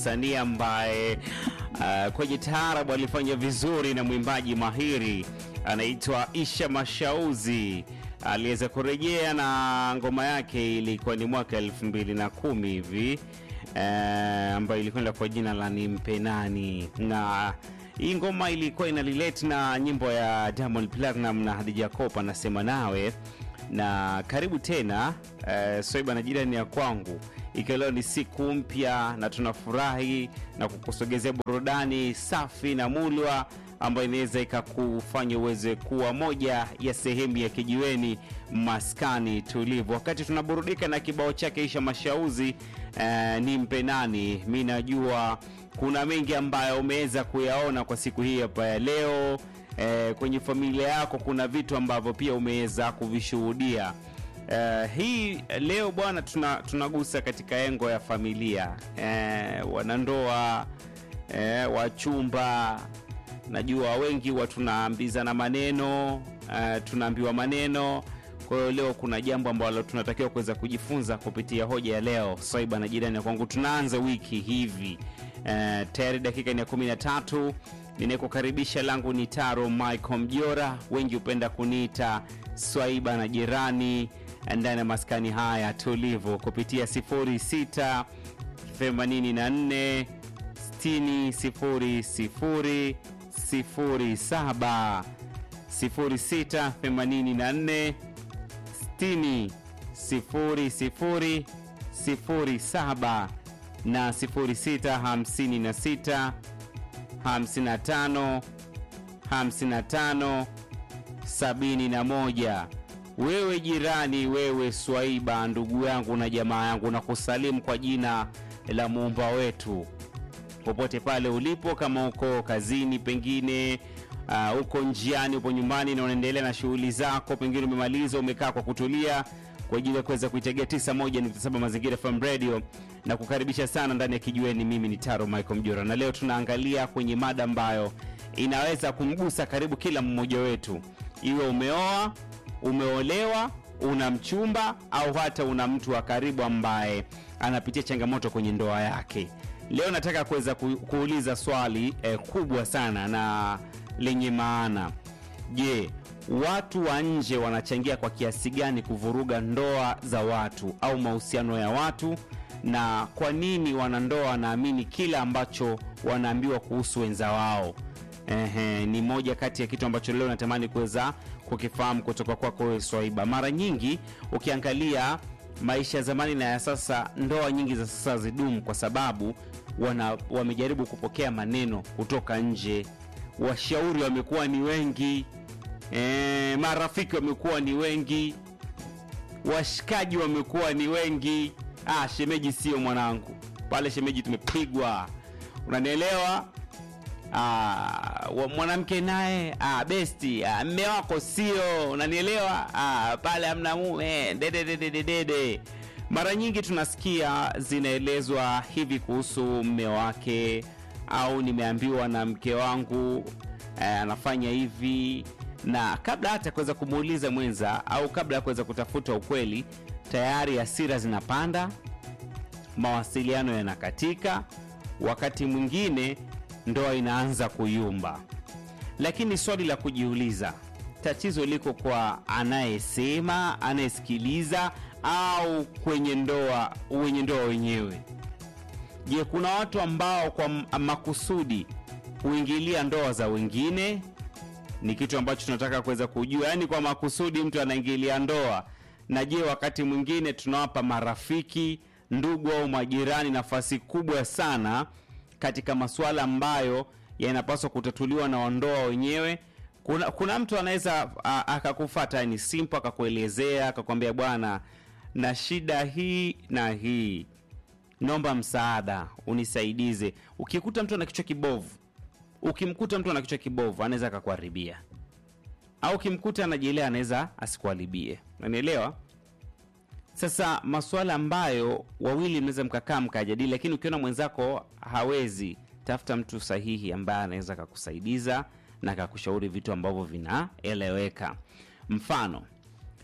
msanii ambaye uh, kwenye taarabu alifanya vizuri na mwimbaji mahiri anaitwa Isha Mashauzi aliweza kurejea na ngoma yake ilikuwa ni mwaka elfu mbili na kumi hivi eh, ambayo ilikwenda kwa jina la Nimpe Nani, na hii ngoma ilikuwa ina relate na nyimbo ya Diamond Platinum na Hadija Kopa nasema nawe na karibu tena eh, Swaiba na jirani ya kwangu, ikiwa leo ni siku mpya na tunafurahi na kukusogezea burudani safi na mulwa ambayo inaweza ikakufanya uweze kuwa moja ya sehemu ya kijiweni maskani tulivu. Wakati tunaburudika na kibao chake Isha Mashauzi eh, nimpe nani, mi najua kuna mengi ambayo umeweza kuyaona kwa siku hii hapa ya leo. Eh, kwenye familia yako kuna vitu ambavyo pia umeweza kuvishuhudia. Eh, hii leo bwana, tuna, tunagusa katika engo ya familia eh, wanandoa eh, wachumba najua wengi huwa tunaambizana maneno uh, tunaambiwa maneno kwa hiyo leo kuna jambo ambalo tunatakiwa kuweza kujifunza kupitia hoja ya leo swaiba na jirani ya kwangu tunaanza wiki hivi uh, tayari dakika ni ya kumi na tatu ninayekukaribisha langu ni taro michael mjora wengi hupenda kuniita swaiba na jirani ndani ya maskani haya tulivu kupitia 06 84 60 00 07 06 84 60 00 07 na 06 56 55 55 71 wewe jirani wewe swaiba ndugu yangu na jamaa yangu na kusalimu kwa jina la muumba wetu popote pale ulipo kama uko kazini pengine uh, uko njiani upo nyumbani na unaendelea na shughuli zako pengine umemaliza umekaa kwa kutulia kwa ajili ya kuweza kuitegea 91.7 mazingira FM radio na kukaribisha sana ndani ya kijiweni mimi ni taro michael mjora na leo tunaangalia kwenye mada ambayo inaweza kumgusa karibu kila mmoja wetu iwe umeoa umeolewa una mchumba au hata una mtu wa karibu ambaye anapitia changamoto kwenye ndoa yake leo nataka kuweza ku, kuuliza swali eh, kubwa sana na lenye maana je watu wa nje wanachangia kwa kiasi gani kuvuruga ndoa za watu au mahusiano ya watu na kwa nini wanandoa wanaamini kile ambacho wanaambiwa kuhusu wenza wao Ehe, ni moja kati ya kitu ambacho leo natamani kuweza kukifahamu kutoka kwako wewe swaiba mara nyingi ukiangalia maisha ya zamani na ya sasa ndoa nyingi za sasa zidumu kwa sababu wana, wamejaribu kupokea maneno kutoka nje washauri wamekuwa ni wengi e, marafiki wamekuwa ni wengi washikaji wamekuwa ni wengi ah, shemeji sio mwanangu pale shemeji tumepigwa unanielewa Ah, wa- mwanamke naye ah, besti ah, mme wako sio unanielewa ah, pale amna mume dededededede mara nyingi tunasikia zinaelezwa hivi kuhusu mme wake au nimeambiwa na mke wangu eh, anafanya hivi na kabla hata kuweza kumuuliza mwenza au kabla ya kuweza kutafuta ukweli tayari hasira zinapanda mawasiliano yanakatika wakati mwingine ndoa inaanza kuyumba lakini swali la kujiuliza tatizo liko kwa anayesema anayesikiliza au kwenye ndoa wenye ndoa wenyewe je kuna watu ambao kwa m- makusudi huingilia ndoa za wengine ni kitu ambacho tunataka kuweza kujua yaani kwa makusudi mtu anaingilia ndoa na je wakati mwingine tunawapa marafiki ndugu au majirani nafasi kubwa sana katika masuala ambayo yanapaswa kutatuliwa na wandoa wenyewe kuna, kuna mtu anaweza a- akakufata ni simple akakuelezea akakwambia bwana na shida hii na hii naomba msaada unisaidize ukikuta mtu ana kichwa kibovu ukimkuta mtu ana kichwa kibovu anaweza akakuharibia au ukimkuta anajielea anaweza asikuharibie unanielewa sasa masuala ambayo wawili mnaweza mkakaa mkajadili lakini ukiona mwenzako hawezi tafuta mtu sahihi ambaye anaweza akakusaidiza na akakushauri vitu ambavyo vinaeleweka mfano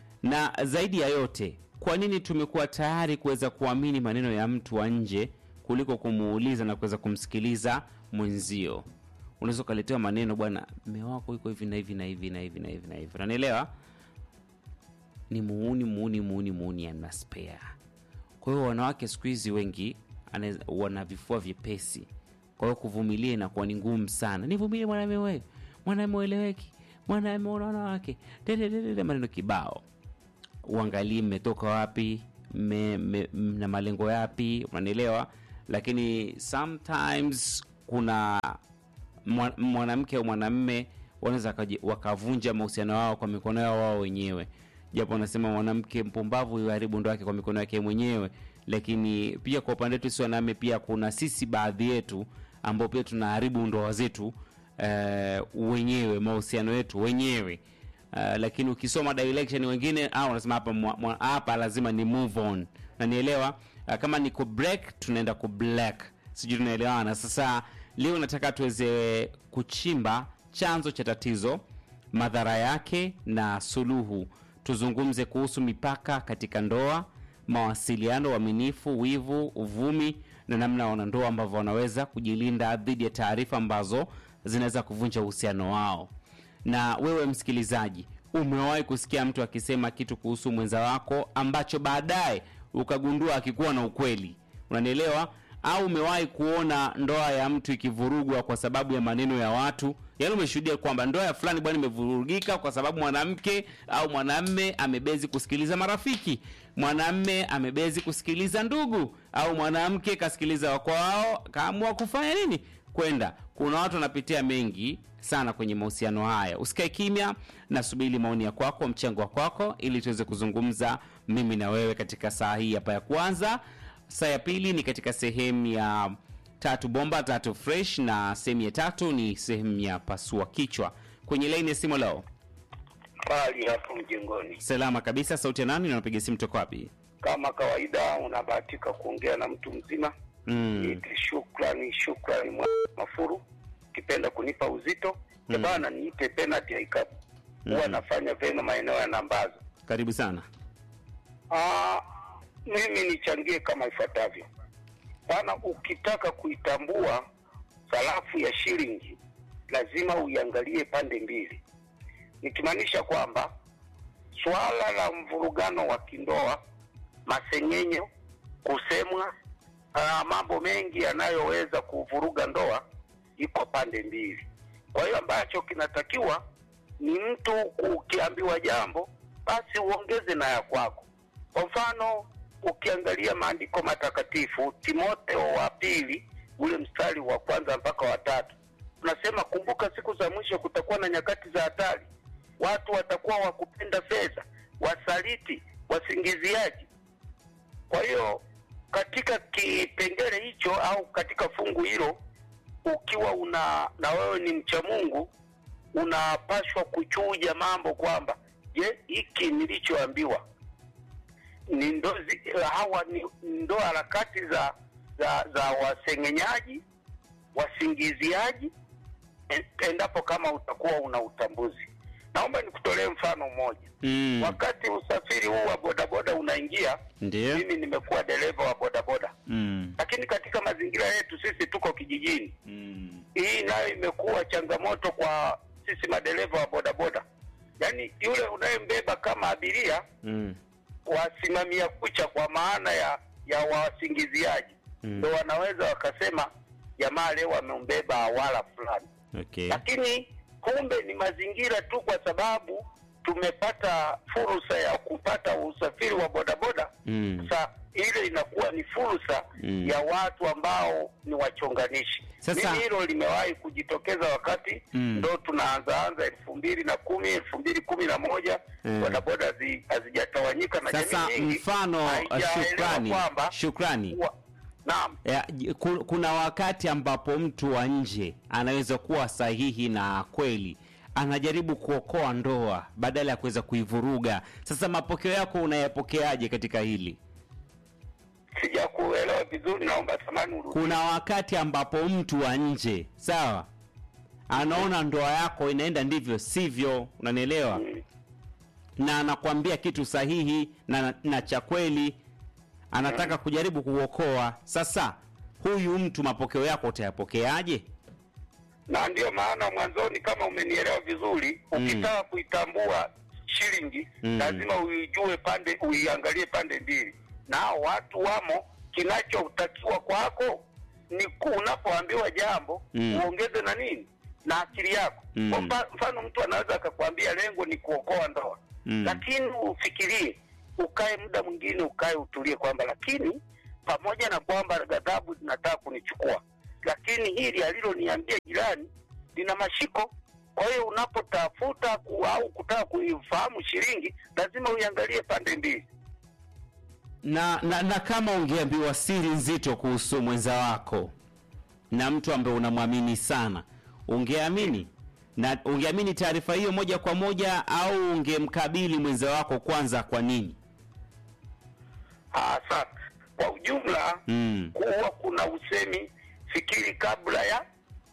na zaidi ya yote kwa nini tumekuwa tayari kuweza kuamini maneno ya mtu wa nje kuliko kumuuliza na kuweza kumsikiliza mwenzio. Unaweza ukaletewa maneno, bwana, mme wako yuko hivi na hivi na hivi na hivi na hivi na hivi, unanielewa? Ni muuni muuni muuni muuni, ana spare. Kwa hiyo wanawake siku hizi wengi anaweza- wana vifua vyepesi, kwa hiyo kuvumilia inakuwa ni ngumu sana. Nivumilie mwanamume wewe, mwanamume ueleweki, mwanamume una wanawake, dededede, maneno kibao uangalie mmetoka wapi mme- mme- mna malengo yapi unanielewa lakini sometimes kuna mwa- mwanamke au mwanamme wanaweza wakaji- wakavunja mahusiano wao kwa mikono yao wao wenyewe japo wanasema mwanamke mpumbavu yuharibu ndoa yake kwa mikono yake mwenyewe lakini pia kwa upande wetu si wanaume pia kuna sisi baadhi yetu ambao pia tunaharibu ndoa zetu eh, wenyewe mahusiano yetu wenyewe Uh, lakini ukisoma direction wengine au wanasema hapa mwa- mwa- hapa lazima ni move on nanielewa uh, kama ni ku break tunaenda ku black sijui tunaelewana sasa leo nataka tuweze kuchimba chanzo cha tatizo madhara yake na suluhu tuzungumze kuhusu mipaka katika ndoa mawasiliano uaminifu wivu uvumi na namna wanandoa ambavyo wanaweza kujilinda dhidi ya taarifa ambazo zinaweza kuvunja uhusiano wao na wewe msikilizaji umewahi kusikia mtu akisema kitu kuhusu mwenza wako ambacho baadaye ukagundua akikuwa na ukweli unanielewa au umewahi kuona ndoa ya mtu ikivurugwa kwa sababu ya maneno ya watu yaani umeshuhudia kwamba ndoa ya fulani bwana imevurugika kwa sababu mwanamke au mwanamme amebezi kusikiliza marafiki mwanamme amebezi kusikiliza ndugu au mwanamke kasikiliza wako wao kaamua kufanya nini kwenda kuna watu wanapitia mengi sana kwenye mahusiano haya usikae kimya nasubiri maoni ya kwako mchango wa kwako ili tuweze kuzungumza mimi na wewe katika saa hii hapa ya kwanza saa ya pili ni katika sehemu ya tatu bomba tatu fresh na sehemu ya tatu ni sehemu ya pasua kichwa kwenye laini ya simu leo pali hapo mjengoni. salama kabisa sauti ya nani na unapiga simu toka wapi Kama kawaida, unabahatika kuongea na mtu mzima. mm. Niite shukrani, shukrani mwa Mafuru, ukipenda kunipa uzito mm. bana, niite penalty ya ikabu huwa Mhm. nafanya vyema maeneo ya Nambazo. karibu sana Ah, mimi nichangie kama ifuatavyo. Bana, ukitaka kuitambua sarafu ya shilingi lazima uiangalie pande mbili, nikimaanisha kwamba swala la mvurugano wa kindoa, masengenyo, kusemwa, ah, mambo mengi yanayoweza kuvuruga ndoa iko pande mbili. Kwa hiyo ambacho kinatakiwa ni mtu ukiambiwa jambo basi uongeze na ya kwako. Kwa mfano ukiangalia maandiko matakatifu, Timotheo wa pili ule mstari wa kwanza mpaka wa tatu unasema, kumbuka siku za mwisho kutakuwa na nyakati za hatari, watu watakuwa wakupenda fedha, wasaliti, wasingiziaji. Kwa hiyo katika kipengele hicho au katika fungu hilo, ukiwa una na wewe ni mcha Mungu, unapashwa kuchuja mambo kwamba je, hiki nilichoambiwa ni ndozi hawa ni ndo harakati za za, za wasengenyaji wasingiziaji, en- endapo kama utakuwa una utambuzi. Naomba nikutolee mfano mmoja. mm. Wakati usafiri huu wa bodaboda unaingia, ndio mimi nimekuwa dereva wa bodaboda, mm. lakini katika mazingira yetu sisi tuko kijijini, mm. hii nayo imekuwa changamoto kwa sisi madereva wa bodaboda. Yaani yule unayembeba kama abiria mm. wasimamia kucha kwa maana ya ya wasingiziaji Mm. ndo wanaweza wakasema jamaa leo amembeba awala fulani, okay lakini kumbe ni mazingira tu, kwa sababu tumepata fursa ya kupata usafiri wa bodaboda. mm. Sasa ile inakuwa ni fursa Mm. ya watu ambao ni wachonganishi. Sasa- Mimi hilo limewahi kujitokeza wakati Mm. ndo tunaanzaanza elfu mbili na kumi elfu mbili kumi na moja Mm. bodaboda hazi- hazijatawanyika na sasa jamii nyingi mfano uh, haijaelewa shukrani kwamba shukrani wa- naam ya, j- ku- kuna wakati ambapo mtu wa nje anaweza kuwa sahihi na kweli anajaribu kuokoa ndoa badala ya kuweza kuivuruga sasa mapokeo yako unayapokeaje katika hili sijakuelewa vizuri, naomba samani urudi. kuna wakati ambapo mtu wa nje sawa anaona ndoa yako inaenda ndivyo sivyo unanielewa Mm. na anakwambia kitu sahihi na, na cha kweli anataka kujaribu kuokoa sasa huyu mtu mapokeo yako utayapokeaje? na ndio maana mwanzoni, kama umenielewa vizuri, Mm. ukitaka kuitambua shilingi Mm. lazima uijue pande, uiangalie pande mbili, na hao watu wamo. Kinachotakiwa kwako ni ku- unapoambiwa jambo Mm. uongeze na nini na akili yako. Mm. Kwa mfa- mfano, mtu anaweza akakwambia lengo ni kuokoa ndoa Mm. lakini ufikirie, ukae muda mwingine, ukae utulie, kwamba lakini pamoja na kwamba ghadhabu zinataka kunichukua, lakini hili aliloniambia jirani lina mashiko. Kwa hiyo unapotafuta ku, au kutaka kuifahamu shilingi, lazima uiangalie pande mbili. na, na, na kama ungeambiwa siri nzito kuhusu mwenza wako na mtu ambaye unamwamini sana, ungeamini na ungeamini taarifa hiyo moja kwa moja, au ungemkabili mwenza wako kwanza? Kwa nini? Ah, Sasa kwa ujumla Mm. huwa kuna usemi, fikiri kabla ya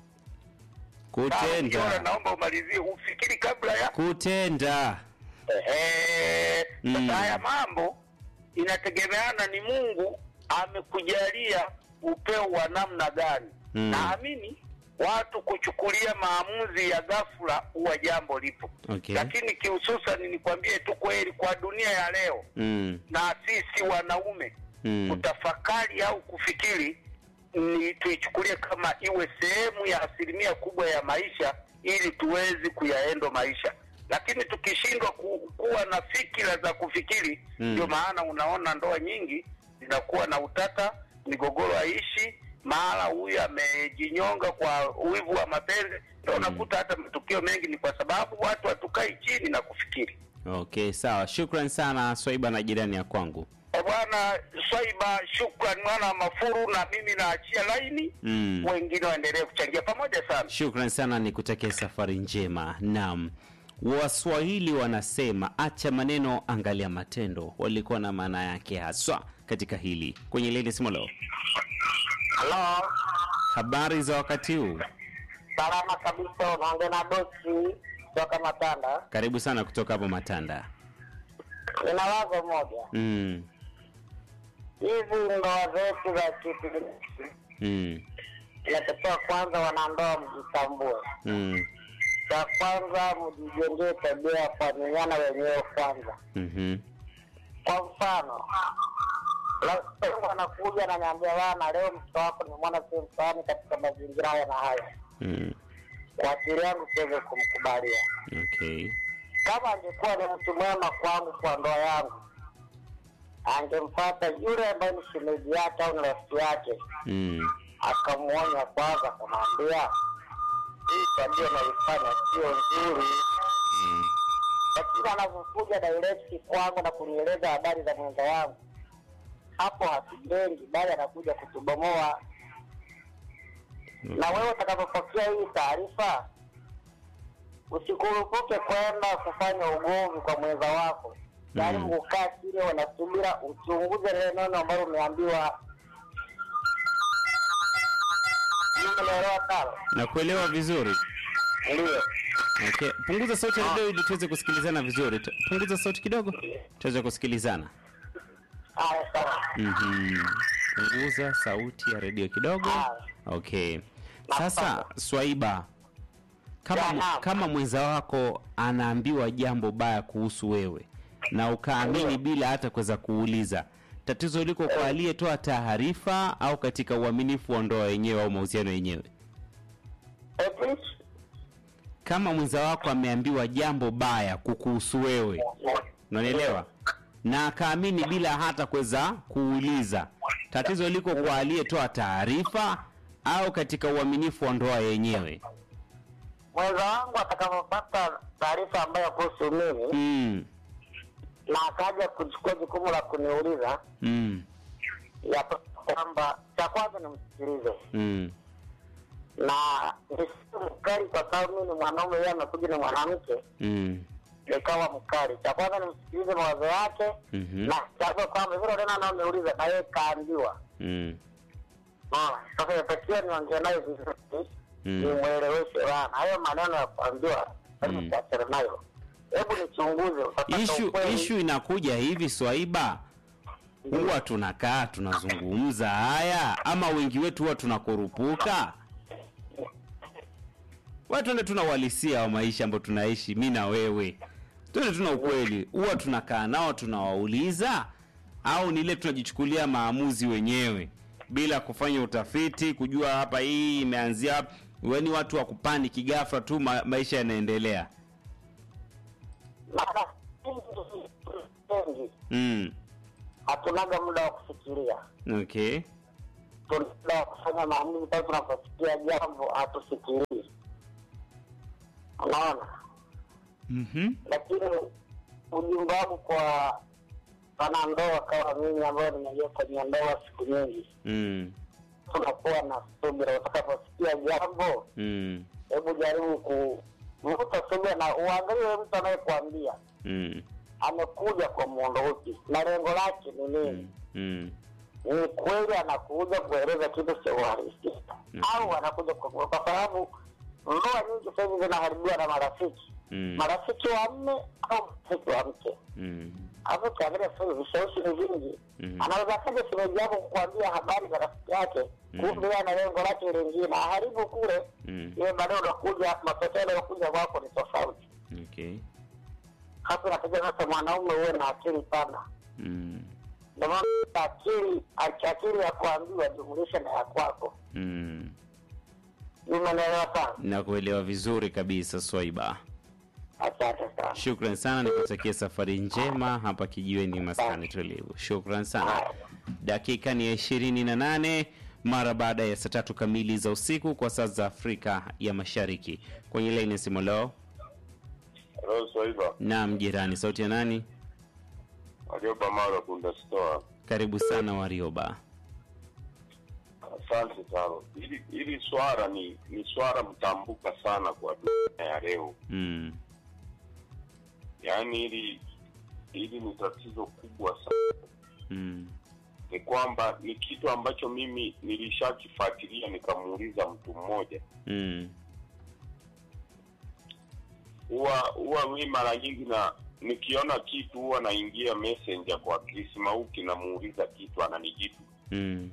Sawa, Mjora, Kutenda, naomba umalizie, ufikiri kabla ya kutenda. Ehe, sasa Mm. haya mambo inategemeana ni Mungu amekujalia upeo wa namna gani. Mm. Naamini watu kuchukulia maamuzi ya ghafla huwa jambo lipo, Okay. lakini kihususani nikwambie tu kweli, kwa dunia ya leo Mm. na sisi wanaume Mm. kutafakari au kufikiri ni tuichukulie kama iwe sehemu ya asilimia kubwa ya maisha ili tuwezi kuyaendo maisha lakini tukishindwa ku, kuwa na fikira za kufikiri Mm. ndio maana unaona ndoa nyingi zinakuwa na utata migogoro haishi mahala huyu amejinyonga kwa wivu wa mapenzi ndio unakuta hata matukio mengi ni kwa sababu watu hatukai chini na kufikiri Okay, sawa. Shukran sana Swaiba na jirani ya kwangu. Eh, Bwana Swaiba, shukran mwana wa Mafuru, na mimi naachia laini Mm. wengine waendelee kuchangia pamoja sana. Shukran sana, nikutakia safari njema. Naam, Waswahili wanasema acha maneno, angalia matendo. Walikuwa na maana yake haswa katika hili. Kwenye lili simolo, Halo, habari za wakati huu? salama kabisa. Unaongea na bosi kutoka Matanda. Karibu sana kutoka hapo Matanda. Nina wazo moja, Mm. hizi ndoa zetu za kitu Mm. inatakiwa kwanza wanandoa mjitambue. Mm. Cha kwanza mjijengee tabia ya kuaminiana wenyewe kwanza. Mhm. Kwa mfano, rafiki yangu anakuja ananiambia, bana, leo mtoto wako nimemwona sehemu fulani katika mazingira haya na haya. Mm. Kwa akili yangu siweze kumkubalia. Okay. kama angekuwa ni mtu mwema kwangu kwa ndoa yangu, angemfata yule ambaye ni shemeji yake au ni rafiki yake, Mm. akamwonya kwanza, akamwambia hii tabia unaifanya sio nzuri. Mm. Lakini anavyokuja direct kwangu na kunieleza habari za mwenza wangu, hapo hatujengi, bali anakuja kutubomoa. Na wewe utakapopokea hii taarifa, usikurupuke kwenda kufanya ugomvi kwa mwenza wako. Jaribu Mm. kukaa chini, wanasubira uchunguze lile neno ambalo umeambiwa. Umeelewa sawa? Nakuelewa vizuri. Ndio. Okay. Punguza sauti ya redio ili tuweze kusikilizana vizuri. Tu- Punguza sauti kidogo tuweze kusikilizana. Haya, sawa. Mhm. Punguza sauti ya redio kidogo. Haya. Okay. Sasa Swaiba, kama, Ya, naam. kama mwenza wako anaambiwa jambo baya kuhusu wewe na ukaamini bila hata kuweza kuuliza, tatizo liko kwa aliyetoa taarifa au katika uaminifu wa ndoa yenyewe au mahusiano yenyewe? Eh, please. Kama mwenza wako ameambiwa jambo baya kukuhusu wewe, unanielewa, na akaamini bila hata kuweza kuuliza, tatizo liko kwa aliyetoa taarifa au katika uaminifu wa ndoa yenyewe? mwenza wangu atakapopata taarifa ambayo kuhusu mimi Mm, na akaja kuchukua jukumu la kuniuliza mm, ya kwamba cha kwanza nimsikilize mm, na nisiwe mkali kwa sababu mimi ni mwanaume yeye amekuja ni mwanamke mm, nikawa mkali cha kwanza nimsikilize mawazo yake mhm, na chague kwamba vile tena anaoniuliza na yeye kaambiwa mm, Unaona? sasa inatakiwa niongee naye vizuri Mm. nimweleweshe bana hayo maneno ya kuambiwa lazima Mm. tuachane nayo hebu nichunguze utapata Ishu, ukweli. ishu inakuja hivi Swaiba, huwa tunakaa tunazungumza haya ama wengi wetu huwa tunakurupuka wa tuende tuna uhalisia wa maisha ambayo tunaishi mi na wewe tuende tuna ukweli huwa tunakaa nao tunawauliza au ni ile tunajichukulia maamuzi wenyewe bila kufanya utafiti kujua hapa hii imeanzia hapa ni watu wa kupaniki ghafla tu ma, maisha yanaendelea mara wengi mm. hatunaga muda wa kufikiria okay tuna muda wa kufanya maamuzi pale tunaposikia jambo hatufikirii unaona mm-hmm. lakini ujumbe wangu kwa wanandoa kama mimi ambayo nimeingia kwenye ndoa siku nyingi mm. tunakuwa na subira utakaposikia jambo mm. hebu jaribu kuvuta subira na uangalie mtu anayekuambia mm. amekuja kwa muundo upi na lengo lake ni nini mm. ni kweli anakuja kueleza kitu cha uhalisia Mm. au anakuja kwa kwa sababu ndoa nyingi sasa hivi zinaharibiwa na marafiki mm. marafiki wa mme au marafiki wa mke mm. hapo ukiangalia sasa hivi vishawishi ni vingi Mm. anaweza kaja shemeji yako kukuambia habari za rafiki yake Mm. kumbe yeye ana lengo lake lingine aharibu kule mm. iwe baadaye unakuja matokeo yanayokuja kwako ni tofauti okay hapo inatakiwa sasa mwanaume uwe na akili pana mm. ndio maana akili akili ya kuambiwa jumulisha na ya kwako mm. nimeelewa sana nakuelewa vizuri kabisa swaiba asante sana shukran sana nikutakia safari njema hapa kijiweni maskani tulivu shukran sana dakika ni ya ishirini na nane mara baada ya saa tatu kamili za usiku kwa saa za afrika ya mashariki kwenye laini ya simu leo Hello, Swaiba. naam jirani sauti ya nani Warioba Mara Bunda Store. karibu sana warioba Asante sana. Hili hili swala ni ni swala mtambuka sana kwa dunia ya leo. mm. Yaani hili hili ni tatizo kubwa sana. Mm. Ni kwamba ni kitu ambacho mimi nilishakifuatilia nikamuuliza mtu mmoja. Mm. Huwa huwa mimi mara nyingi na nikiona kitu huwa naingia messenger kwa Chris Mauki namuuliza kitu ananijibu. Mm.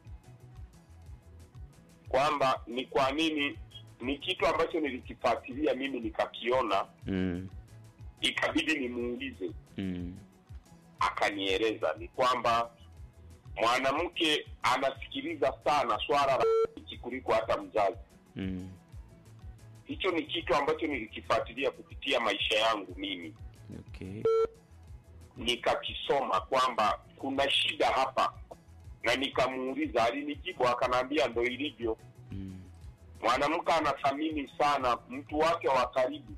kwamba ni kwa nini ni kitu ambacho nilikifuatilia mimi nikakiona Mm. ikabidi nimuulize Mm. akanieleza ni kwamba mwanamke anasikiliza sana swala la rafiki kuliko hata mzazi Mm. hicho ni kitu ambacho nilikifuatilia kupitia maisha yangu mimi okay nikakisoma kwamba kuna shida hapa na nikamuuliza alinijibu akanaambia ndo ilivyo mm. mwanamke anathamini sana mtu wake wa karibu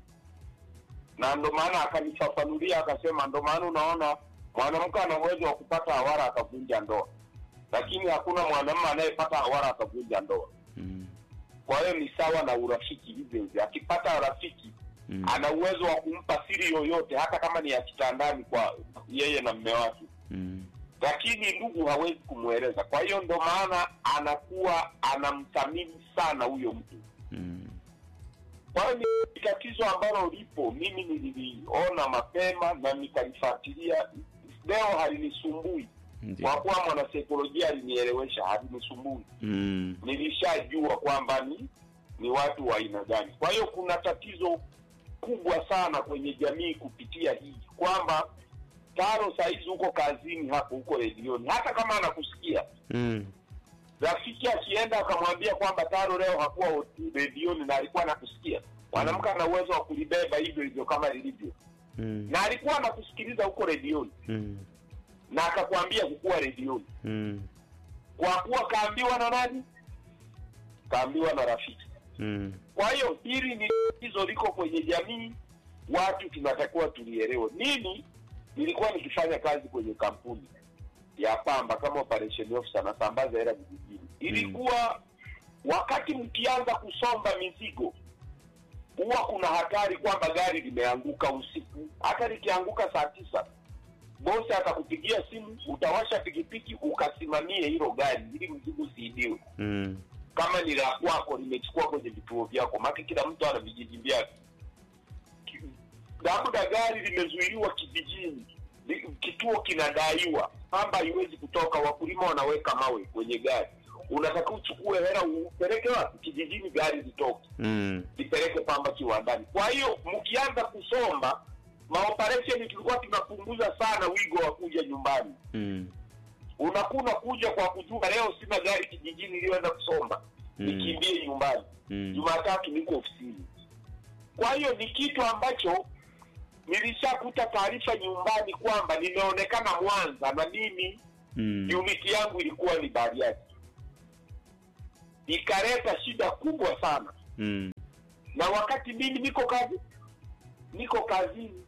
na ndo maana akanifafanulia akasema ndo maana unaona mwanamke ana uwezo wa kupata hawara akavunja ndoa lakini hakuna mwanamume anayepata hawara akavunja ndoa Mm. kwa hiyo ni sawa na urafiki hivyo hivyo akipata rafiki Mm. ana uwezo wa kumpa siri yoyote hata kama ni ya kitandani kwa yeye na mme wake Mm. lakini ndugu hawezi kumweleza kwa hiyo ndo maana anakuwa anamthamini sana huyo mtu Mm. kwa hiyo ni tatizo ambalo lipo mimi nililiona mapema na nikalifuatilia leo halinisumbui Ndio. kwa kuwa mwanasaikolojia alinielewesha halinisumbui Mm. nilishajua kwamba ni ni watu wa aina gani kwa hiyo kuna tatizo kubwa sana kwenye jamii kupitia hii kwamba taro sahizi huko kazini hapo huko redioni hata kama anakusikia Mm. rafiki akienda akamwambia kwamba taro leo hakuwa redioni na alikuwa anakusikia mwanamke ana uwezo wa kulibeba hivyo hivyo kama lilivyo Mm. na alikuwa anakusikiliza huko redioni Mm. na akakwambia kukuwa redioni Mm. kwa kuwa kaambiwa na nani kaambiwa na rafiki Mm. kwa hiyo hili ni tatizo liko kwenye jamii watu tunatakiwa tulielewe mimi nilikuwa nikifanya kazi kwenye kampuni ya pamba kama operation officer nasambaza hela vijijini ilikuwa wakati mkianza kusomba mizigo huwa kuna hatari kwamba gari limeanguka usiku hata likianguka saa tisa bosi atakupigia simu utawasha pikipiki ukasimamie hilo gari ili mzigo usiibiwe Mm. kama ni la kwako limechukua kwenye vituo vyako maki kila mtu ana vijiji vyake Ki- labda gari limezuiliwa kijijini Ni- kituo kinadaiwa pamba haiwezi kutoka wakulima wanaweka mawe kwenye gari unataka uchukue hela upeleke wapi kijijini gari litoke mm. lipeleke pamba kiwandani kwa hiyo mkianza kusomba maoperesheni tulikuwa tunapunguza sana wigo wa kuja nyumbani Mm. unakuwa unakuja kwa kujua leo sina gari kijijini iliyoenda kusomba Mm. nikimbie nyumbani Mm. jumatatu niko ofisini kwa hiyo ni kitu ambacho nilishakuta taarifa nyumbani kwamba nimeonekana mwanza na mimi Mm. uniti yangu ilikuwa ni bariadi ikaleta shida kubwa sana Mm. na wakati mimi niko kazi niko kazini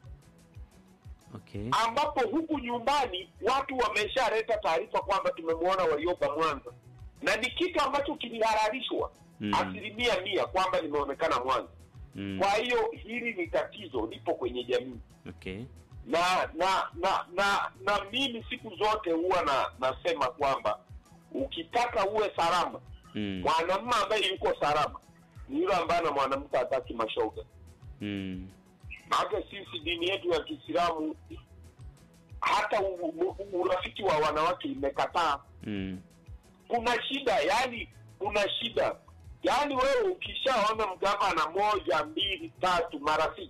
Okay. ambapo huku nyumbani watu wameshaleta taarifa kwamba tumemwona waliopa mwanza na ni kitu ambacho kilihalalishwa Mm. asilimia mia kwamba limeonekana mwanza Mm. kwa hiyo hili ni tatizo lipo kwenye jamii Okay. na na na na na mimi siku zote huwa na nasema kwamba ukitaka uwe salama Mm. mwanamume ambaye yuko salama ni yule ambaye na mwanamke hataki mashoga Mm. maana sisi dini yetu ya kiislamu hata u, u, urafiki wa wanawake imekataa Mm. kuna shida yani kuna shida yaani wewe ukishaona mgavana moja mbili tatu marafiki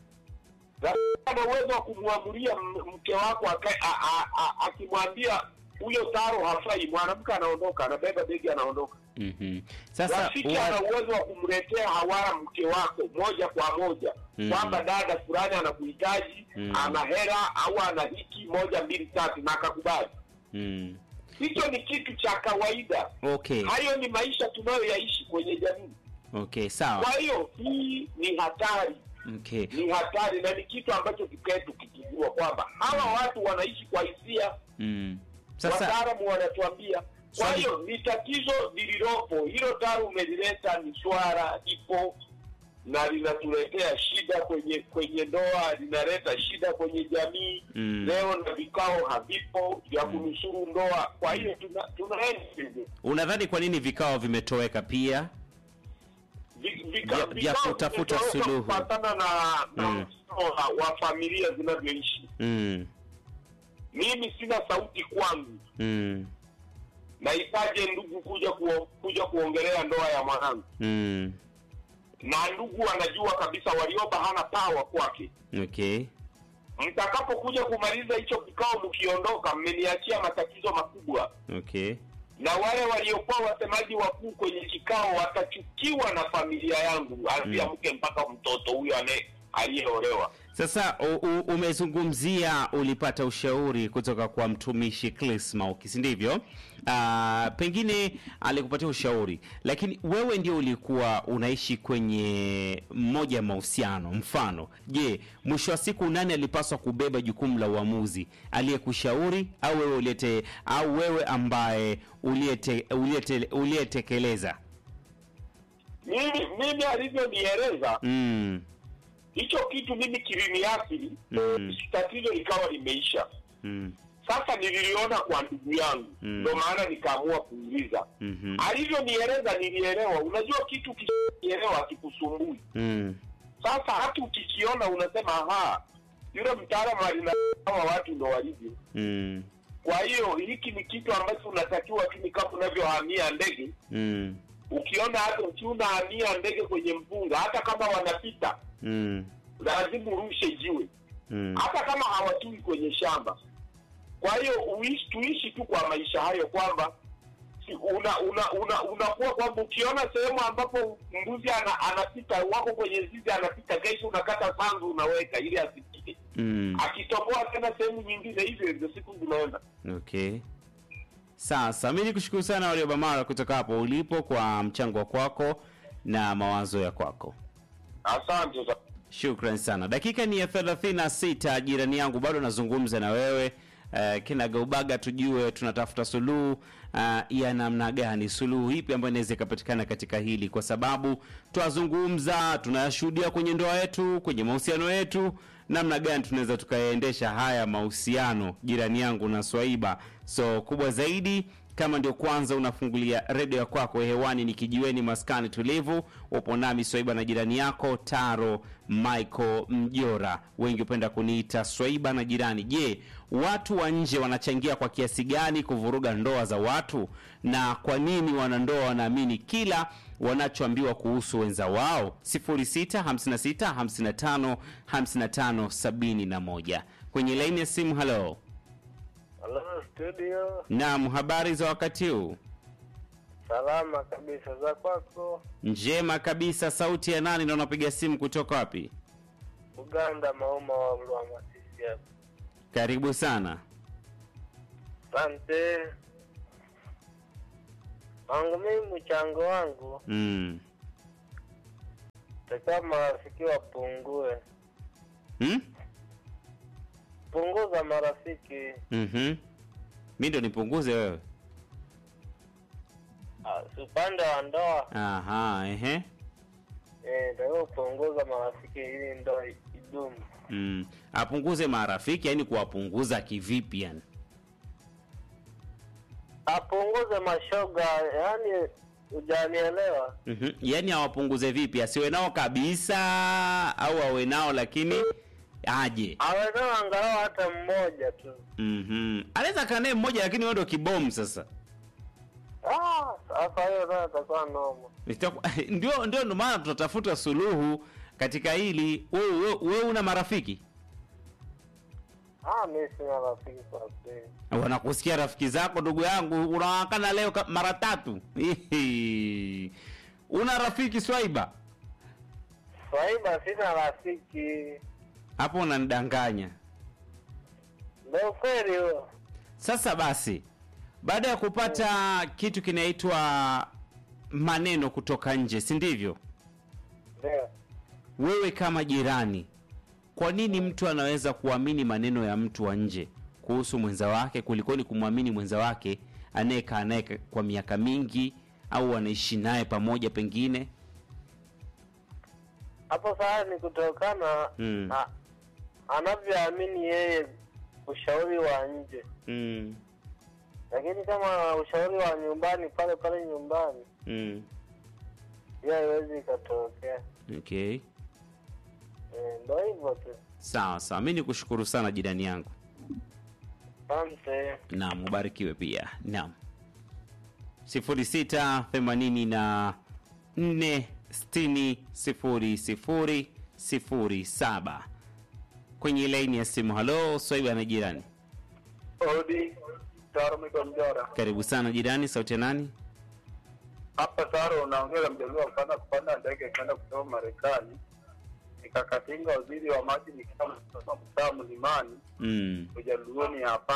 rafiki ana uwezo wa kumwamulia m- mke wako aka- a- a- a- akimwambia huyo taro hafai mwanamke anaondoka anabeba begi anaondoka Mhm. Sasa rafiki wa- ana uwezo wa kumletea hawara mke wako moja kwa moja Mhm. kwamba dada fulani anakuhitaji Mhm. ana hela au ana hiki moja mbili tatu na akakubali Mm. hicho ni kitu cha kawaida Okay. hayo ni maisha tunayoyaishi kwenye jamii Okay, sawa. kwa hiyo hii ni hatari Okay. ni hatari na ni kitu ambacho kikae tukikijua kwamba hawa watu wanaishi kwa hisia Mm. Sasa wataalamu wanatuambia kwa Swali- hiyo ni tatizo lililopo hilo taro umelileta ni swara ipo na linatuletea shida kwenye kwenye ndoa linaleta shida kwenye jamii Mm. leo na vikao havipo vya kunusuru ndoa kwa hiyo tuna- tunaenda hivyo. unadhani kwa nini vikao vimetoweka pia? Vi- vika- Vya- vya vikao kutafuta vimetoweka suluhu. kufuatana na, na Mm. mfumo wa, wa familia zinavyoishi Mm. mimi sina sauti kwangu Mm. nahitaje ndugu kuja kuo, kuja kuongelea ndoa ya mwanangu Mm. na ndugu anajua kabisa walioba hana pawa kwake Okay. mtakapokuja kumaliza hicho kikao mkiondoka mmeniachia matatizo makubwa Okay. na wale waliokuwa wasemaji wakuu kwenye kikao watachukiwa na familia yangu anzia Mm. mke mpaka mtoto huyo ane aliyeolewa Sasa u, u, umezungumzia ulipata ushauri kutoka kwa mtumishi Chris Mauki, si ndivyo? Ah, pengine alikupatia ushauri, lakini wewe ndio ulikuwa unaishi kwenye mmoja ya mahusiano. Mfano, je, mwisho wa siku nani alipaswa kubeba jukumu la uamuzi, aliyekushauri au wewe uliyete, au wewe ambaye uliyete, uliyete, uliyetekeleza? mimi mimi alivyonieleza Mm, hicho kitu mimi kiliniathiri Mm. tatizo likawa limeisha mm, sasa nililiona kwa ndugu yangu Mm. ndo maana nikaamua kuuliza mhm, alivyonieleza nilielewa unajua kitu kielewa akikusumbui mm, sasa hata ukikiona unasema aha yule mtaalamu alina hawa watu ndo walivyo mm, kwa hiyo hiki ni kitu ambacho unatakiwa tu ni kama unavyohamia ndege mm, ukiona hata ukiwa unahamia ndege kwenye mpunga hata kama wanapita mm, lazima urushe jiwe mm. hata kama hawatui kwenye shamba kwa hiyo uishi tuishi tu kwa maisha hayo kwamba si- una una una unakuwa kwamba ukiona sehemu ambapo mbuzi ana, anapita wako kwenye zizi anapita kesho unakata sanzu unaweka ili asipite Mm. akitoboa tena sehemu nyingine hivyo hivyo siku zinaenda Okay. Sasa mi nikushukuru sana Waliobamara kutoka hapo ulipo kwa mchango wa kwako na mawazo ya kwako. asante sa- Shukran sana. Dakika ni ya 36, jirani yangu, bado nazungumza na wewe uh, kinagaubaga, tujue tunatafuta suluhu uh, ya namna gani, suluhu ipi ambayo inaweza ikapatikana katika hili, kwa sababu twazungumza, tunayashuhudia kwenye ndoa yetu, kwenye mahusiano yetu, namna gani tunaweza tukayaendesha haya mahusiano, jirani yangu na Swaiba. So kubwa zaidi kama ndio kwanza unafungulia redio ya kwako hewani ni kijiweni maskani tulivu upo nami swaiba na jirani yako taro michael mjora wengi hupenda kuniita swaiba na jirani je watu wa nje wanachangia kwa kiasi gani kuvuruga ndoa za watu na kwa nini wanandoa wanaamini kila wanachoambiwa kuhusu wenza wao 0656555571 kwenye laini ya simu halo Halo studio, naam habari za wakati huu salama kabisa za kwako? njema kabisa sauti ya nani na unapiga simu kutoka wapi Uganda, Mauma wa Lwamasisi hapa. karibu sana Asante wangu mimi, mchango wangu mm. takiwa marafiki wapungue, Hmm? punguza marafiki. mm mi ndo nipunguze wewe Ah, si upande wa ndoa aha ehe eh, takiwa kupunguza marafiki ili ndoa idumu. mm. apunguze marafiki yani kuwapunguza kivipi yani Apunguze mashoga, yani hujanielewa? mm-hmm. yaani awapunguze vipi asiwe nao kabisa au awe nao lakini aje Awe nao angalau hata mmoja tu. mm-hmm. anaweza kaa naye mmoja lakini wewe ndo kibomu sasa Ah, sasa hiyo nayo itakuwa noma. Itaku- ndio ndio ndo maana tunatafuta suluhu katika hili wewe wewe- wewe una marafiki Ah, mimi sina rafiki kwa kweli. wanakusikia rafiki zako ndugu yangu unawakana leo ka- mara tatu Hihi. una rafiki swaiba Swaiba sina rafiki. hapo unanidanganya Ndio ukweli huo. sasa basi baada ya kupata kitu kinaitwa maneno kutoka nje si ndivyo Ndio. wewe kama jirani kwa nini mtu anaweza kuamini maneno ya mtu wa nje kuhusu mwenza wake kulikoni kumwamini mwenza wake anayekaa naye kwa miaka mingi au anaishi naye pamoja pengine Hapo sasa ni kutokana Mm. na anavyoamini yeye ushauri wa nje, mm. lakini kama ushauri wa nyumbani pale pale nyumbani, Mm. hiyo haiwezi ikatokea. okay Eh, Ndio hivyo tu. sawa sawa mi ni kushukuru sana jirani yangu Asante. naam ubarikiwe pia naam sifuri sita themanini na nne sitini sifuri sifuri sifuri saba kwenye laini ya simu halo swaiba na jirani Odi Taro Miko Mjora karibu sana jirani sauti ya nani hapa Taro, unaongea mjaluo wa kwanza kupanda ndege kwenda kutoka Marekani, nikakatinga waziri wa maji nikiwa mtaa mlimani mm. ujaluoni hapa.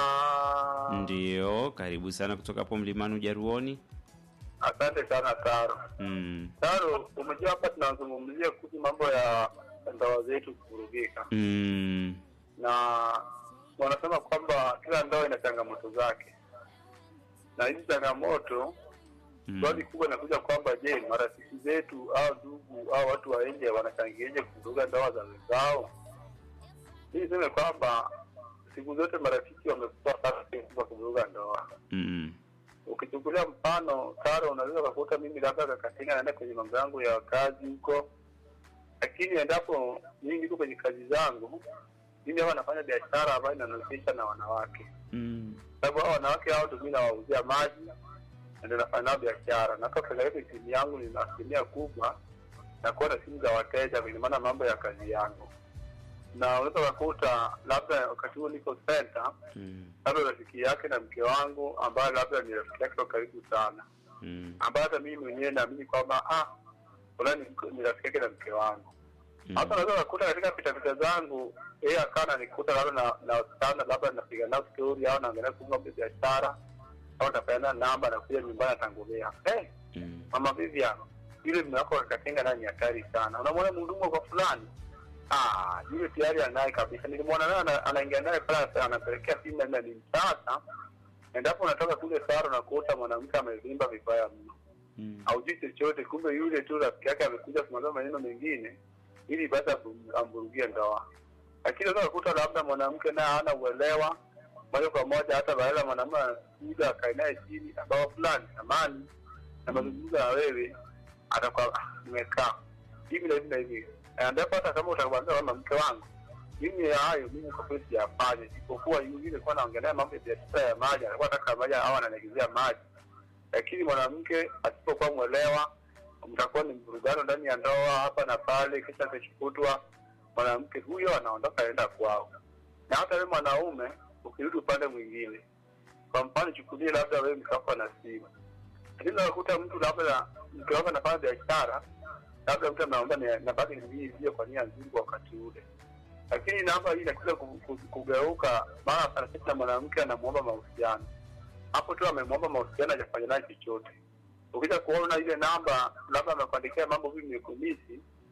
ndio karibu sana kutoka hapo mlimani ujaruoni Asante sana Taro. mm. Taro, umejua hapa tunazungumzia kuhusu mambo ya ndoa zetu kuvurugika, Mm. na wanasema kwamba kila ndoa ina changamoto zake, na hizi changamoto Mm. swali kubwa inakuja kwamba je, marafiki zetu au ndugu au watu wa nje wanachangiaje kuvuruga ndoa za wenzao? Hii niseme kwamba siku zote marafiki wamekuwa sana kwa kuvuruga ndoa. Mm. Ukichukulia mfano Karo, unaweza ukakuta mimi labda kakatinga naenda kwenye mambo yangu ya kazi huko, lakini endapo mimi niko kwenye kazi zangu, mimi hapa nafanya biashara ambayo inanihusisha na wanawake Mm. sababu hao wanawake hao ndio mimi nawauzia maji na ndio nafanya nao biashara, na hata ukiangalia simu yangu nina asilimia kubwa na kuwa na simu za wateja kulingana na mambo ya kazi yangu, na unaweza ukakuta labda wakati huo niko center, Mm. labda rafiki yake na mke wangu ambaye labda ni rafiki yake wa karibu sana, Mm. ambaye hata mimi mwenyewe naamini kwamba ah, fulani ni rafiki yake na mke wangu hata Mm. unaweza kukuta katika pitapita zangu yeye akawa nanikuta labda na na wasichana labda napiga nao stori au naangalia kuunga biashara au napeana namba nakuja nyumbani atangulia hey, Mm. mama Vivian yule mume wako akatenga naye ni hatari sana unamwona mhudumu kwa fulani ah yule tayari anaye kabisa nilimwona naye ana- anaingia naye pale anapelekea simu na ni msasa endapo unatoka kule saro na kuota mwanamke amevimba vibaya mno Mm. haujui chochote, kumbe yule tu rafiki yake amekuja kumwambia maneno mengine ili basi ambu- amvurugie ndoa. Lakini unaweza kukuta labda mwanamke naye hana uelewa, moja kwa moja, hata baada ya mwanamume anakuja akae naye chini, ambao fulani amani na mazungumzo na wewe, atakuwa "Ah, nimekaa hivi na hivi na hivi, Na ndipo hata kama utakwambia kama mke wangu mimi ya hayo mimi kwa kweli siyafanye, isipokuwa yule kuwa naongelea mambo ya biashara ya maji, anakuwa nataka maji au ananigizia maji, lakini mwanamke asipokuwa mwelewa, mtakuwa ni mvurugano ndani ya ndoa hapa na pale, kisha keshokutwa mwanamke huyo anaondoka aenda kwao. Na hata wewe mwanaume ukirudi upande mwingine, kwa mfano chukulie labda wewe mke wako ana simu, lakini unakuta mtu labda mke wako anafanya biashara, labda mtu anaomba ni- nafasi hii hiyo kwa nia nzuri kwa wakati ule lakini namba hii inakuja ku- ku- kugeuka mara anasema mwanamke anamuomba mahusiano hapo tu amemwomba mahusiano hajafanya naye chochote ukija kuona ile namba labda amekuandikia mambo hivi mekumisi